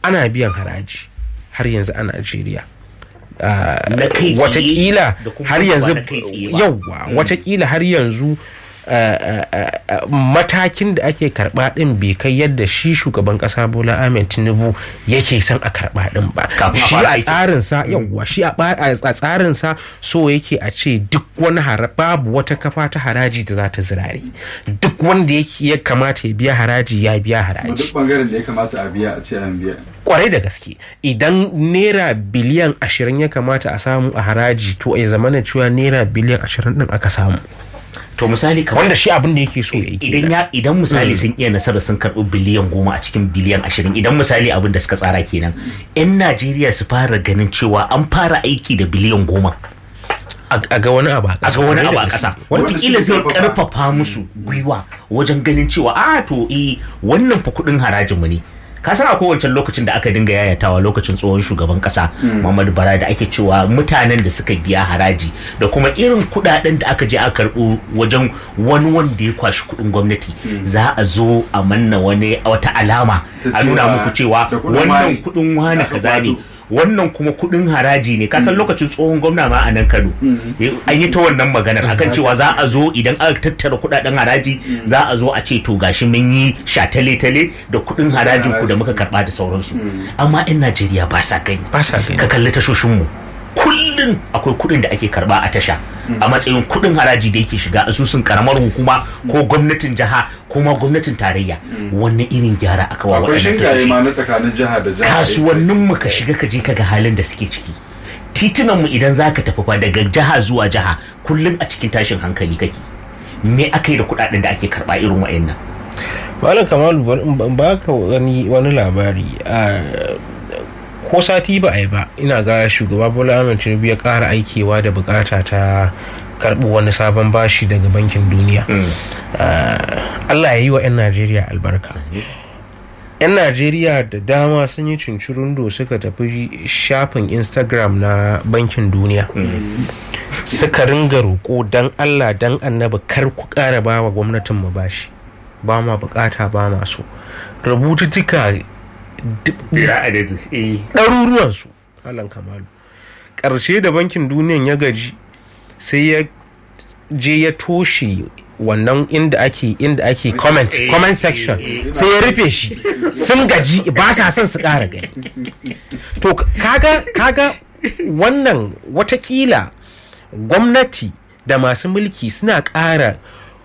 ana biyan haraji har yanzu a najeriya Na kai tsaye watakila da kuma har wanda ba yanzu na kai tsaye ba. yauwa watakila har yanzu uh, uh, uh, matakin da ake karba din bai kai yadda shi shugaban kasa bola ahmed tinubu yake son a karba din ba Kafin a shi fara a aikin. tsarinsa yauwa shi a ba- a tsarinsa so yake a ce duk wani hara babu wata kafa ta haraji da za ta zirare duk wanda yake ya kamata ya biya haraji ya biya Kuma haraji duk bangaren da ya kamata a biya a ce an biya kwarai da gaske idan naira biliyan ashirin ya kamata a samu a haraji to ya zama na cewa naira biliyan ashirin din aka samu to misali kamar wanda shi abin da yake so ya yi idan kenan. ya idan misali sun iya nasara sun karɓi biliyan goma a cikin biliyan ashirin idan misali abin da suka tsara kenan yan najeriya su fara ganin cewa an fara aiki da biliyan goma a a ga wani abu a a ƙasa ga wani kwarai abu da a gaske. ƙasa Wanda wataƙila suke zai karfafa. karfafa musu gwiwa wajen ganin cewa a to eh wannan fa kuɗin harajin mu ne ka san akwai wancan lokacin da aka dinga yayatawa lokacin tsohon shugaban kasa Muhammadu Bara da ake cewa mutanen da suka biya haraji da kuma irin kuɗaɗen da aka je aka karɓo wajen wani wanda ya kwashi kuɗin gwamnati za a zo a manna wani wata alama Ta a nuna cewa muku cewa da kuɗin wannan wani kuɗin wani aka kaza ne kwato. wannan kuma kudin haraji ne kasan lokacin tsohon gwamna ma a nan kano an yi ta wannan maganar akan cewa za a zo idan aka tattara kudaden haraji za a zo a ce to gashi mun yi shatale-tale da kudin harajin ku da muka karba da sauransu amma 'yan najeriya ba sa gani ba sa gani ka kalli tashoshinmu kullum akwai kudin da ake karba a tasha a matsayin kudin haraji da yake shiga asusun karamar hukuma ko gwamnatin jiha ko ma gwamnatin tarayya wannan irin gyara aka wa akwai waɗannan shingaye tashoshi ma na tsakanin jiha da jiha kasuwannin mu ka shiga ka je ka ga halin da suke ciki titunan mu idan zaka tafi fa daga jiha zuwa jiha kullum a cikin tashin hankali kake me aka yi da kudaden da ake karba irin wayannan malam kamalu bari in ba ka wani wani labari a ko sati ba a yi ba ina ga shugaba bola ahmed tinubu ya kara aikewa da bukata ta karɓi wani sabon bashi daga bankin duniya Ah, allah ya yi wa 'yan najeriya albarka 'yan najeriya da dama sun yi cincirundo suka tafi shafin instagram na bankin duniya suka ringa roƙo don allah don annaba kar ku ƙara ba wa gwamnatin mu bashi ba ma bukata ba ma so rubututtuka bira adadi eh ɗaruruwansu alan kamalu ƙarshe da bankin duniyan ya gaji sai ya je ya toshe wannan inda ake inda ake comment comment section sai ya rufe shi sun gaji ba sa son su ƙara gani to kaga kaga wannan watakila gwamnati da masu mulki suna ƙara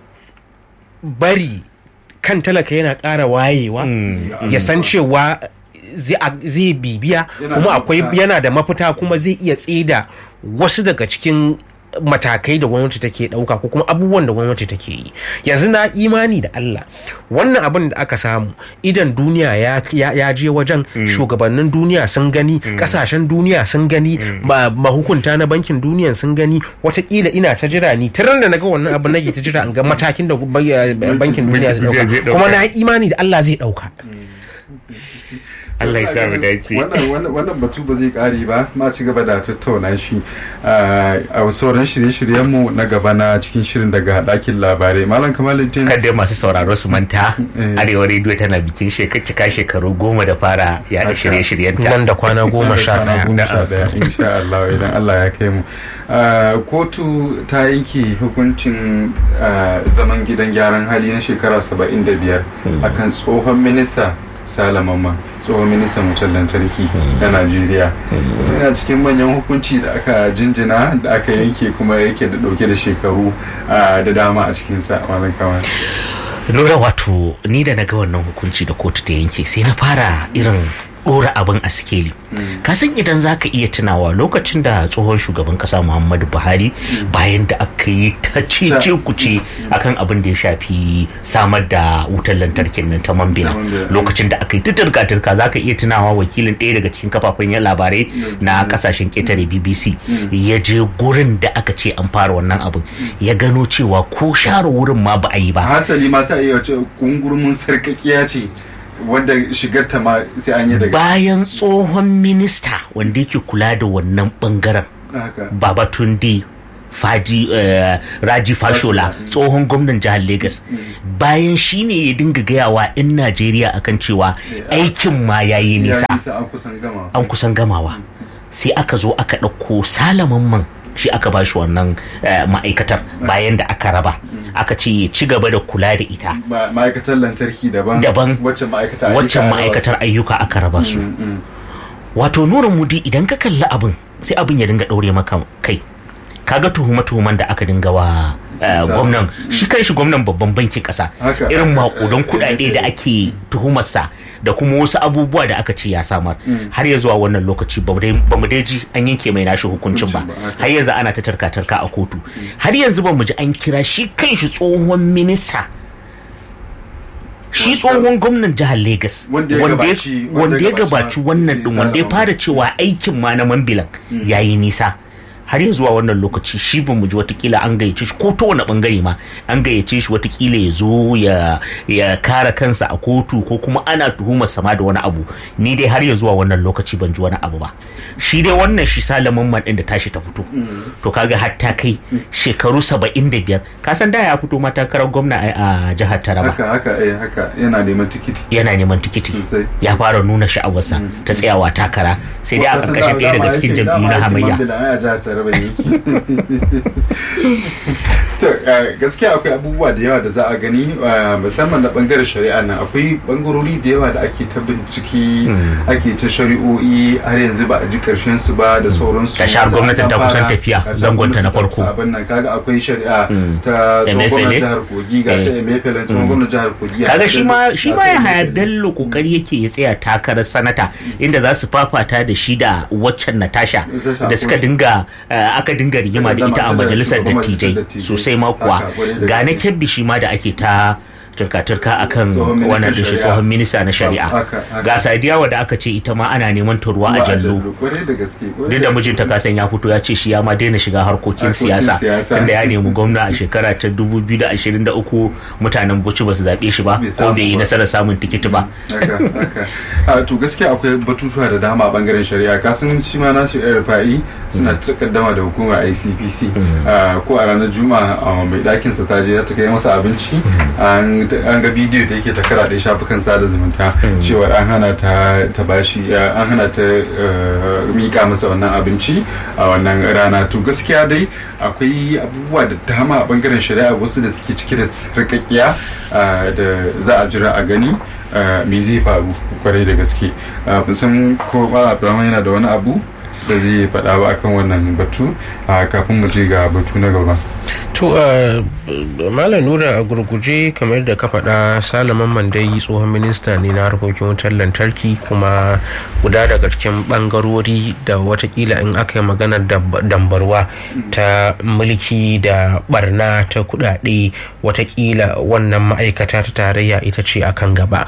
bari kan talaka yana ƙara wayewa ya san cewa zai zai bibiya Yana kuma da akwai mafita. yana da mafita kuma zai iya tsida wasu daga cikin matakai da gwamnati take ɗauka ko kuma abubuwan da gwamnati take yi yanzu na imani da Allah wannan abin da aka samu idan duniya ya, ya, ya je wajen shugabannin duniya sun gani kasashen duniya sun gani ma- mahukunta na bankin duniya sun gani watakila ina ta jira ni tiran da naga wannan abin nake ta jira in ga matakin da ba- bankin duniya zai duniya zai ɗauka kuma ɗauka. na yi imani da Allah zai ɗauka Allah ya sa mu dace wannan wannan- wannan batu ba zai kare ba ma ci gaba da tattauna shi ah, a sauran shirye-shiryenmu na gaba na cikin shirin daga ɗakin labarai malam kamaluddin kada masu sauraro su manta Eh. arewa rediyo tana bikin shekar cika shekaru goma da fara yada Haka. shirye-shiryenta nan da kwana goma sha Kwana ɗaya goma sha ɗaya insha Allah idan Allah ya kai mu Ah, kotu ta yanke hukuncin ah, zaman gidan gyaran hali na shekara 75 akan tsohon minista salamamma tsohon ministan wutar lantarki na Najeriya yana cikin manyan hukunci da aka jinjina da aka yanke kuma yake da dauke da shekaru ah, da dama a cikinsa malam kamal lura wato ni da na ga wannan hukunci da kotu ta yanke sai na fara irin dora abin a sikeli ka san idan za ka iya tunawa lokacin da tsohon shugaban kasa muhammadu buhari bayan da aka yi ta cece kuce akan abin da ya shafi samar da wutar lantarkin nan ta mambila Ta Mambila. lokacin da aka yi ta turka-turka za ka iya tunawa wakilin ɗaya daga cikin kafafen yan labarai na kasashen ƙetare bbc ya je gurin da aka ce an fara wannan abin ya gano cewa ko share wurin ma ba a yi ba hasali ma ta iya wace kungurmin sarkakiya ce wanda shigarta ma sai an yi daga bayan tsohon minista wanda yake kula da wannan bangaren haka babatunde faji eh, raji fashola tsohon gwamnan jihar Legas bayan shi ne ya dinga gayawa 'yan najeriya akan cewa aikin ma ya yi nisa Ya nisa an kusan gama. an kusan gamawa sai aka zo aka ɗauko salaman man shi aka ba shi wannan eh, ma'aikatar bayan da aka raba aka ce ya ci gaba da kula da ita Ma- Ma'aikatar lantarki daban. Daban. Waccan ma'aikata waccan ayyuka ma'aikatar ayyuka aka raba su Mm, mm. wato nura mudi idan ka kalli abin sai abin ya dinga ɗaure maka kai kaga tuhuma-tuhuman da aka dinga wa eh, Sa- gwamnan shi kan shi gwamnan babban bankin ƙasa Haka, irin haka, makudan eh, kuɗaɗe eh, da eh. ake tuhumarsa da kuma wasu abubuwa da aka ce ya samar har ya zuwa wannan lokaci ba mu dai- ba mu dai ji an yanke mai nashi hukuncin ba Hukuncin ba, haka. har yanzu ana ta tarka-tarka a kotu har yanzu ba mu ji an kira shi kan shi tsohon minista shi tsohon gwamnan jihar Legas Wanda ya gabaci- wanda wanda ya ya gabaci gabaci ma- wannan din wanda ya Salaman. fara cewa aikin ma na mambilan yayi nisa har ya zuwa wannan lokaci shi ba mu ji watakila an gayyace shi ko ta wani bangare ma an gayyace shi watakila ya zo ya ya kare kansa a kotu ko kuma ana tuhumar sama da wani abu ni dai har ya zuwa wannan lokaci ban ji wani abu ba shi dai wannan shi salaman man din da tashi ta fito to kaga har ta kai shekaru saba'in da biyar ka san da ya fito ma takarar gwamna ai a jihar Taraba Haka haka eh haka yana neman tikiti. yana neman tikiti Sosai. ya fara nuna sha'awarsa ta tsayawa takara sai dai a Wasu sun ƙarƙashin da- ɗaya daga dama cikin aikin- jam'iyyu dama na aikin hamayya Mambila, ai a jihar Taraba yake. To eh, gaskiya akwai abubuwa da yawa da za a gani eh, musamman na bangaren shari'a nan akwai bangarori da yawa da ake ta bincike ake ta shari'o'i har yanzu ba a ji karshen su ba da sauransu. Da shahar Wasu gwamnatin an ta kusan fara, tafiya, ga shahar zangonta na gwamnati ta farko. kusa abin nan kaga akwai shari'a Mm. ta tsohon Emefiele. gwamnan jihar Kogi ga ta Eh. Emefiele tsohon gwamnan jihar Kogi. kaga ga shi ta- ma shi ga ma ta ya haya Emefiele. bello kokari yake ya tsaya takarar sanata inda za su fafata da shi da waccan natasha Natasha da suka Akosha. dinga eh, aka dinga rigima da Dama ita a ta da majalisar shugaban majalisar dattijai dattijai. sosai ma kuwa Haka, kwarai da ga na gaske. kebbi shi ma da ake ta turka-turka akan Tsohon ministan wannan da shi shari'a. tsohon minista na shari'a Haka, haka. ga sadiyawa da aka ce ita ma ana neman ta ruwa a Ruwa jallo kwarai da gaske kwarai duk da gaske. mijinta kasan ya fito ya ce shi ya ma daina shiga harkokin Harkokin siyasa siyasa. tunda ya nemi gwamna a shekara ta 2023 mutanen Bauchi ba su zaɓe shi ba Bai ko samu bai yi ba. nasarar samun tikiti ba haka haka a to gaskiya akwai batutuwa da dama a bangaren shari'a kasan shi ma na shi rufa'i suna takaddama da hukumar ICPC Ah, ko a ranar juma'a ah, mai ɗakin sa ta je ta kai masa abinci an an ga bidiyo da yake ta karaɗe shafukan sada zumunta cewa an hana ta ta bashi ah, an hana ta ah, mika masa wannan abinci a wannan rana to gaskiya dai akwai abubuwa da dama a bangaren shari'a wasu da suke cike da sarƙaƙiya ah, da za a jira a gani ah, me zai faru kwarai da gaske Ah, ban san ko ba Abdulrahman yana da wani abu da zai faɗa ba akan wannan batu ah, kafin mu je ga batu na gaba to uh, malam nura a gurguje kamar da ka faɗa salaman mandai tsohon minista ne na harkokin wutar lantarki kuma guda daga cikin ɓangarori da watakila in aka yi maganar dab- dambarwa ta mulki da barna ta kudade watakila wannan ma'aikata ta tarayya ita ce akan gaba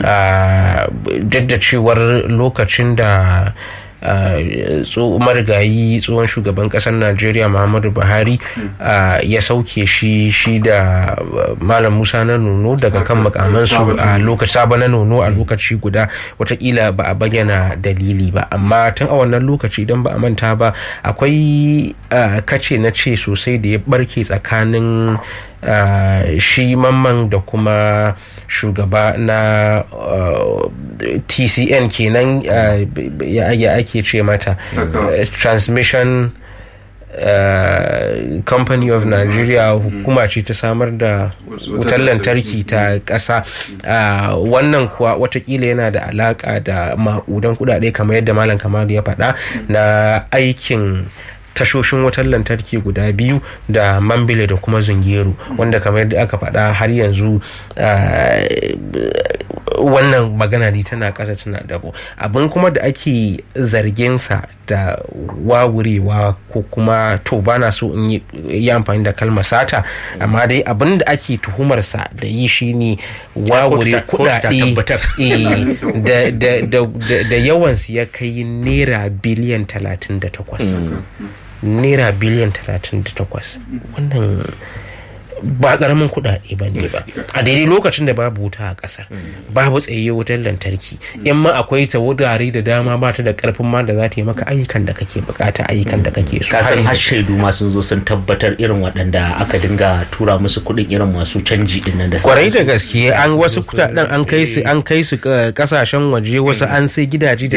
Ah, duk da cewar lokacin da Uh, tso marigayi tsohon shugaban kasar najeriya muhammadu buhari uh, ya sauke shi shi da uh, malam musa na nono daga kan makamansu a lokaci sabo na nono a lokaci guda watakila ba a bayyana dalili ba amma tun a wannan lokaci idan ba a manta ba akwai uh, kace na ce sosai da ya barke tsakanin Uh, shi mamman da kuma shugaba na uh, tcn kenan uh, ya, ya ake ce mata Haka. uh, transmission uh, company of nigeria hukuma ce ta samar da wutar lantarki ta ƙasa uh, wannan kuwa watakila yana da alaka da ma'udan kudade kamar yadda malam kamalu ya faɗa na aikin tashoshin wutar lantarki guda biyu da mambile da kuma zungeru wanda kamar yadda aka faɗa har yanzu ah, wannan magana ne tana ƙasa tana dabo abin kuma da ake zarginsa da wawurewa ko kuma to bana so in yi- yi amfani da kalmar sata amma dai abin da ake tuhumarsa da yi shine wawure kotu ta- kotu ta kudade tabbatar. eh, da- da- da- da- da yawansu ya kai naira biliyan 38 naira biliyan 38 wannan ba karamin kuɗaɗe ba ne ba a daidai lokacin da babu wuta a ƙasa babu tsaye wutar lantarki in ma akwai ta wurare da dama ba ta da karfin ma da za ta yi maka ayyukan da kake bukata ayyukan da kake so ka san Har har yanzu. shaidu ma sun zo sun tabbatar irin waɗanda aka dinga tura musu kuɗin irin masu canji din nan da kwarai da sauransu. gaske an wasu kudaden an kai su an kai su kasashen waje wasu an sai gidaje da